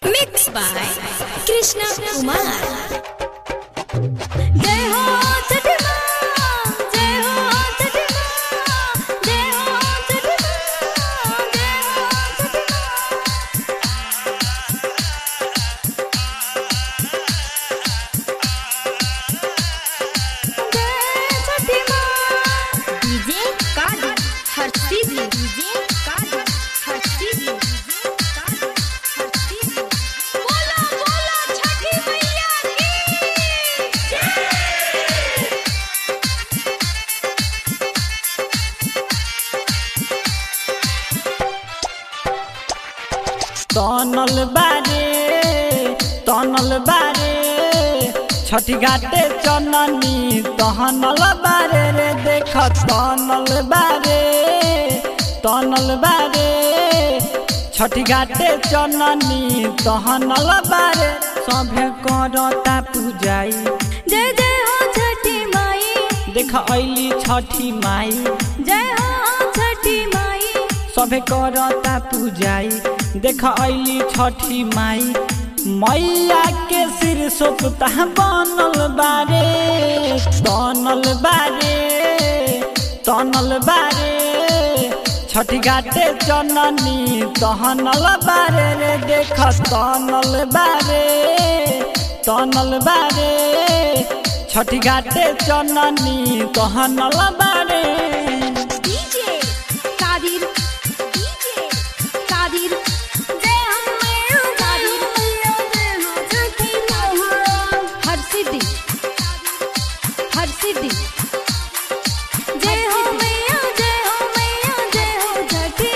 Mixed by Krishna Kumar. जय हो छठी माँ, जय हो छठी माँ, जय हो छठी माँ, जय हो छठी माँ। जय छठी माँ। डीजे काजू हर्षी भी डीजे काजू हर्षी भी डीजे काजू हर्षी भी बोलो बोलो छठी मैया की तनल बारे तनल बारे छठी घाटे चननी तहनल बारे रे देख तनल बारे तनल बारे छठी घाटे चननी तहनल बारे सभे करता पूजाई जय जय हो छठी माई देख ऐली छठी माई जय हो छठी माई सभे करता पूजाई देख ऐली छठी माई मैया के सिर सोपता बनल बारे तनल बारे तनल बारे छठी घाटे चननी तहनल बारे रे देख तनल बारे तनल बारे छठी घाटे चननी तहनल बारे डीजे कादिर डीजे कादिर जय हो मैया कादिर जय हो छठी माँ हर सिद्धि हर सिद्धि जय हो मैया जय हो मैया जय हो छठी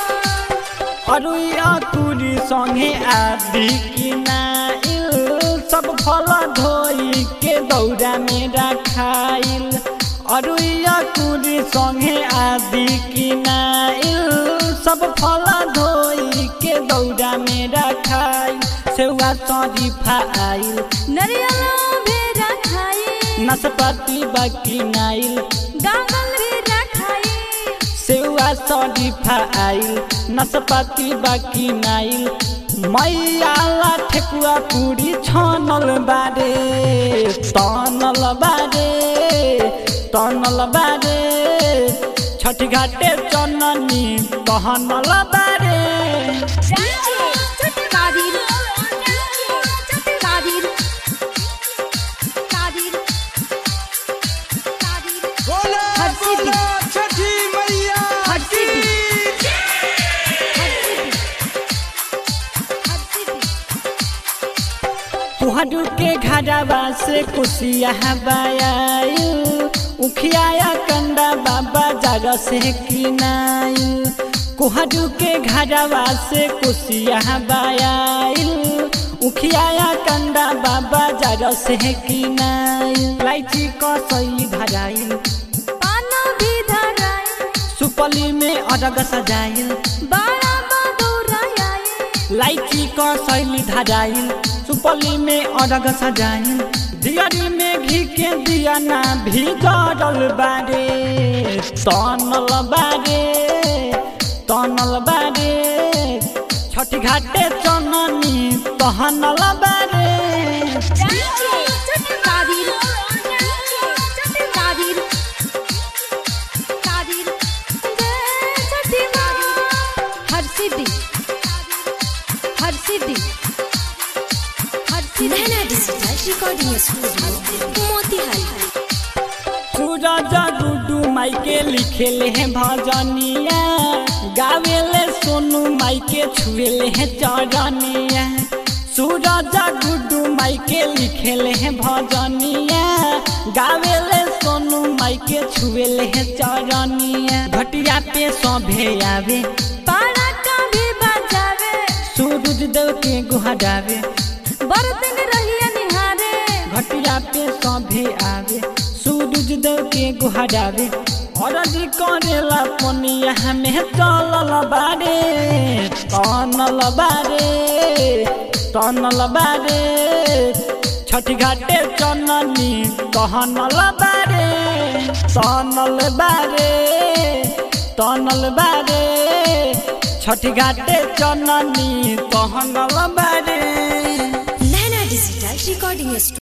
माँ अरुया तुरी संगे आदि किनाइल सब फल धोई के दौरा में रखाइल अरुया तुरी संगे आदि किनाइल सब फल धोई के दौरा में रखाइल सेवा शरीफा आइल नरियला भेजा खाई नाशपाती बाकी नाइल गागल भेजा खाई सेवा शरीफा आइल नाशपाती बाकी नाइल मैयाला ठेकुआ पूरी छनल बारे तनल बारे तनल बारे छठी घाटे चननी कहनल बारे कादिर कादिर कादिर कादिर बोलो हर सिद्धि। बोलो छठी मैया हर की सिद्धि। हर सिद्धि तुहडू के घरवा से कुशिया बायायु उखियाया कंदा बाबा जग से किनायु कुहडू के घरवा से कुशिया बायायु उखियाया कंदा बाबा जग से किनायु लाइची कसई धराइल पाना भी धराई सुपली में अरग सजाइल बाड़ा बदौराई लाइची क शैली धराइल सुपली में अरग सजाइल दियरी में घी के दिया ना भी जरल बारे तनल बारे तनल बारे छठी घाटे चननी तहनल बारे कादिर कादिर कादिर जय छठी माँ हर सिद्धि हर सिद्धि हर सिद्धि Naina digital recording studio Motihari Suraj Guddu माई के लिखेले हैं भजनिया गावेले सोनू माई के छुएले हैं चरनिया सूरज गुडू माई के लिखेले हैं भजनिया गावेले सोनू माई के छुएले हैं चरनिया घटिया पे सभे आवे पाड़ा का भी बजावे सूरज देव के गुहरावे बर्तन रहिया निहारे घटिया पे सभे आवे सूरज देव के गुहरावे अरज करेला पनिया हमें चलल बारे तनल बारे तनल बारे छठी घाटे चननी कहनल बारे तनल बारे तनल बारे छठी घाटे चननी कहनल बारे रिकॉर्डिंग